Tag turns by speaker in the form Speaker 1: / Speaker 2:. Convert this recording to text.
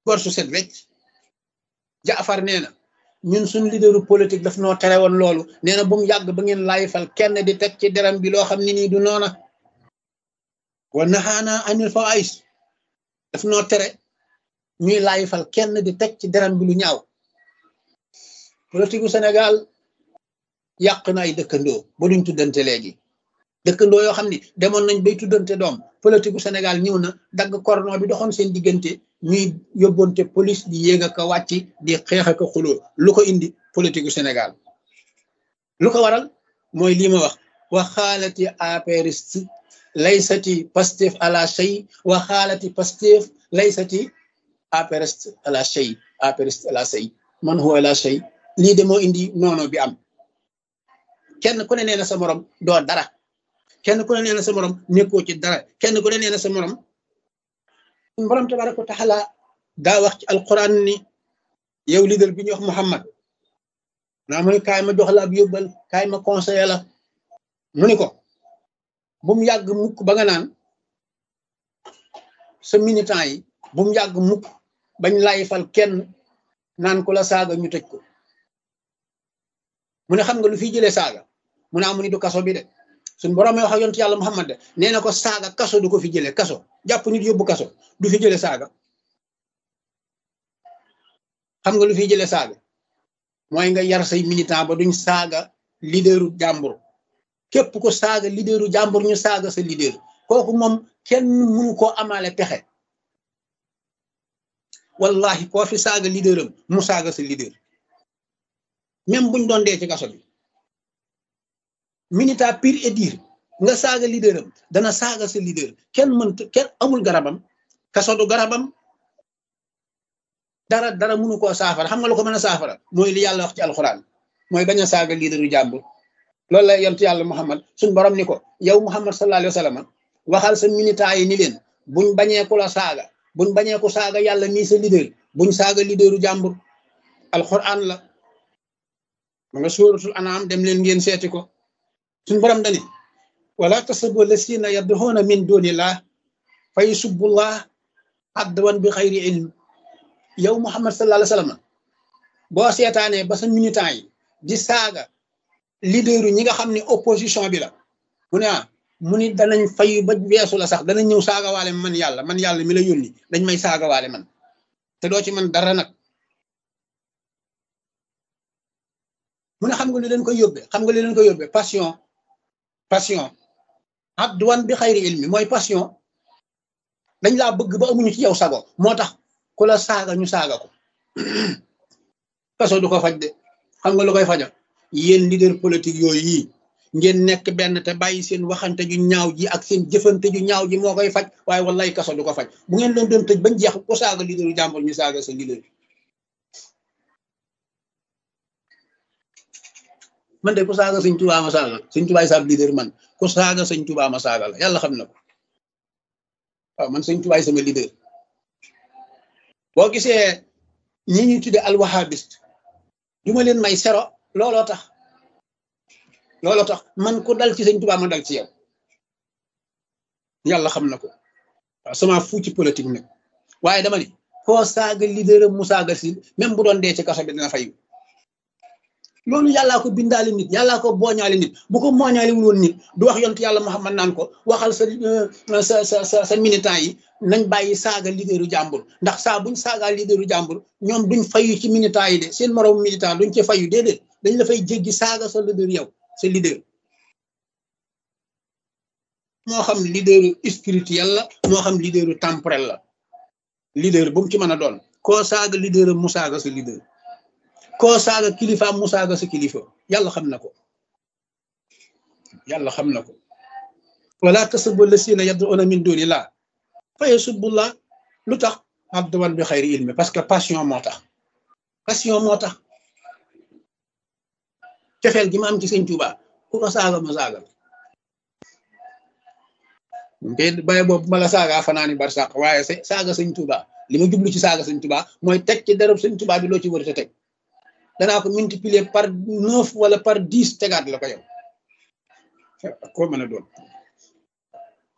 Speaker 1: gorsu set wecc jaafar nee na ñun suñ leaderu politique daf noo tere woon loolu nee na bu mu yàgg ba ngeen laay fal kenn di teg ci deram bi loo xam ne nii du noona wa naxaana anil fawaïs daf noo tere ñuy laay fal kenn di teg ci deram bi lu ñaaw politique gu Sénégal yàq na ay dëkkandoo ba duñ tuddante léegi dëkkandoo yoo xam ni demoon nañ bay tuddante doom politique gu Sénégal ñëw na dagg cordon bi doxoon seen diggante ñuy yóbbonte police di yéeg ak a wàcc di xeex ak a xuloo lu ko indi politique gu Sénégal lu ko waral mooy lii ma wax wa xaalati apériste laysati pastef ala shay wa xaalati pastef laysati apériste ala shay apériste ala shay man huwa ala shay lii de moo indi noono bi am kenn ku ne nee na sa morom doo dara kenn ku ne nee na sa morom nekkoo ci dara kenn ku ne nee na sa morom borom tabaraka wa taala daa wax ci alquran ni yow leader bi ñuy wax Muhammad naa mu ni kaay ma jox la ab yóbbal kaay ma conseiller la mu ni ko bu mu yàgg mukk ba nga naan sa militant yi bu mu yàgg mukk bañ lay fal kenn naan ku la saaga ñu tëj ko mu ne xam nga lu fi jëlee saaga mu ne amu ni du kaso bi de suñ borom wax ak yonent yàlla Muhammad de nee na ko saaga kaso du ko fi jëlee kaso jàpp nit yóbbu kaso du fi jëlee saaga xam nga lu fi jëlee saaga mooy nga yar say militant ba duñ saaga leaderu jàmbur képp ko saaga leaderu jàmbur ñu saaga sa leader kooku moom kenn mënu koo amaale pexe wallahi koo fi saaga leaderam mu saaga sa leader même buñ doon dee ci kaso bi militant pur et dur nga saaga leaderam dana saaga sa leader kenn mënta kenn amul garabam kaso du garabam dara dara mënu koo saafara xam nga lu ko mën a saafara mooy li yàlla wax ci alxuraan mooy bañ a saaga leaderu jàmbur loolu la yontu yàlla muhammad suñ borom ni ko yow muhammad sallallahu alayhi wa sallam waxal sa militant yi ni leen buñ bañee ku la saaga buñ bañee ku saaga yàlla nii sa leader buñ saaga leaderu jàmbur alxuraan la ma nga suuratul anaam dem leen ngeen seeti ko suñ borom dani wala tasabu lasina yadduxoona min dunillah fa yusubbullah adwan bi xayri ilm yow muhammad sallallahu alayhi wa sallam boo seetaanee ba sa militant yi di saaga leaderu ñi nga xam ne opposition bi la mu ne ah mu ni danañ fayu ba weesu la sax danañ ñëw saagawaale man yàlla man yàlla mi la yónni dañ may saagawaale man te doo ci man dara nag mu ne xam nga li leen koy yóbbee xam nga li leen koy yóbbee passion passion adwan bi xayri ilmi mooy passion dañ laa bëgg ba amuñu ci yow sago moo tax ku la saaga ñu saaga ko kaso du ko faj de xam nga lu koy faja yéen leader politique yooyu yi ngeen nekk benn te bàyyi seen waxante ju ñaaw ji ak seen jëfante ju ñaaw ji moo koy faj waaye wallaay kaso du ko faj bu ngeen doon doon tëj bañ jeex ko saaga leaderu jàmbur ñu saaga sa leader man de ku saaga sëñ Tuubaa ma saaga sëñ Tuubaa saab leader man ku saaga sëñ Tuubaa ma saaga la yàlla xam na ko waaw man sëñ Tuubaa sama leader boo gisee ñi ñuy tudde alwahabiste du ma leen may sero looloo tax looloo tax man ku dal ci sëñ Tuubaa ma dal ci yow yàlla xam na ko waaw sama fu ci politique nag waaye dama ni koo saaga leader mu saaga si même bu doon dee ci kaso bi dina fayu loolu yàllaa ko bindaale nit yàllaa ko booñaale nit bu ko mooñaale wul woon nit du wax yontu yàlla Muhammad naan ko waxal sa sa sa sa sa militant yi nañ bàyyi saaga leaderu jàmbur ndax saa buñ saagaa leaderu jàmbur ñoom duñ fayu ci militant yi de seen moroom militant duñ ci fayu déedéet dañ la fay jéggi saaga sa leader yow sa leader moo xam leaderu spirituel la moo xam leaderu temporel la leader bu mu ci mën a doon koo saaga leader mu saaga sa leader koo saaga kilifaam mu saaga sa kilifa yàlla xam na ko yàlla xam na ko wala tasubbu lasina yad'una min dunillah fa yasubbullah lu tax abduwan bi xayri ilmi parce que passion moo tax passion moo tax cofeel gi ma am ci sëñ Tuuba ku ko saaga ma saaga te baye boobu ma la saaga fanaani bar sàq waaye sa saaga sëñ Tuuba li ma jublu ci saaga sëñ Tuuba mooy teg ci dereb sëñ Tuuba bi loo ci war a teg danaa ko multiplier par neuf wala par dix tegaat la ko yow koo mën a doon